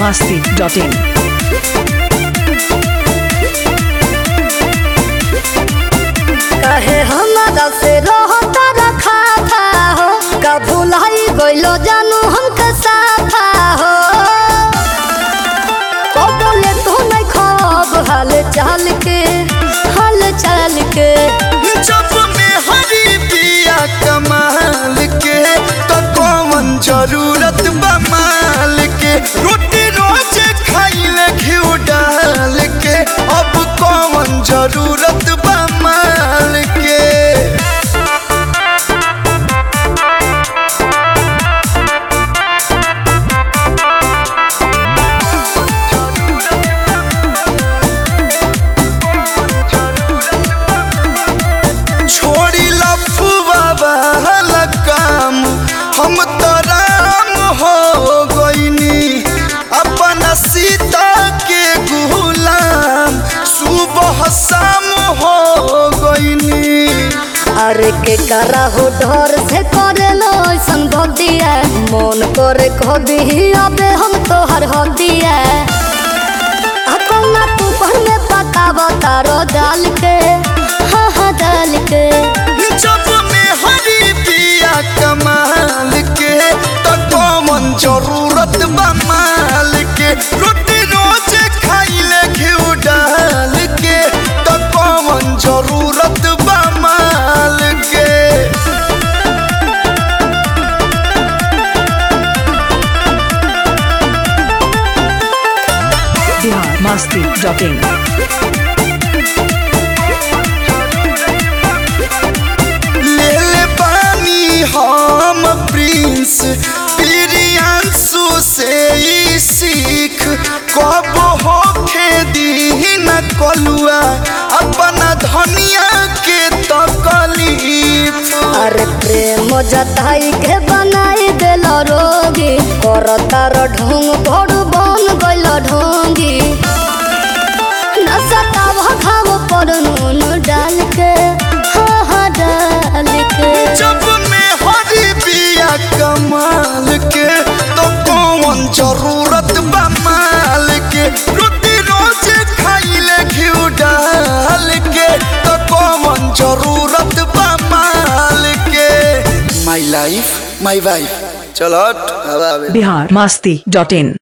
masti.in. कहे हमारा से रहता रखा था हो का भुलाई गइलो जानू हमके साथा हो को बोले तू नहीं खब हाल चाल के हाल चाल के जब में हरी पिया कमाल के तो कौन जरूरत बमाल के रोटी रोज खाइले घिउ डाल के अब कौन जरूरत बमाल के छोड़ी लफुआ वाला काम हम तो राम हो गईनी अपन सीता के गुलाम सुबह शाम हो गईनी अरे के करा हो डर से करे लो ऐसन भक्तिया मन करे खो दी अबे हम तो हर हदिया अपना तू पर में पकावा तारो डाल के हाँ हाँ डाल के जब में हरी पिया कमाल के तो कौन जरूरत बमाल के रोटी रोज खाइले घिउ डाल के तो कौन जरूरत बमाल के Bihar masti.in. ले ले पानी हम प्रिंस प्रियांशु से ही सीख कब होखे दीन कलुआ अपना धनिया के तकलीफ अरे प्रेम जताई के बनाई दिल रोगी कर तार ढोंग बड़ बन गइल ढोंगी नसताव घाव पर नून डाल के हाँ हाँ डाल के जब में हरी बिया कमाल के तो कौन जरूरत बमाल के रोटी रोज खाइले घिउ डाल के तो कौन जरूरत बमाल के माई लाइफ माई वाइफ चलो हट, हवा आवे Bihar masti.in.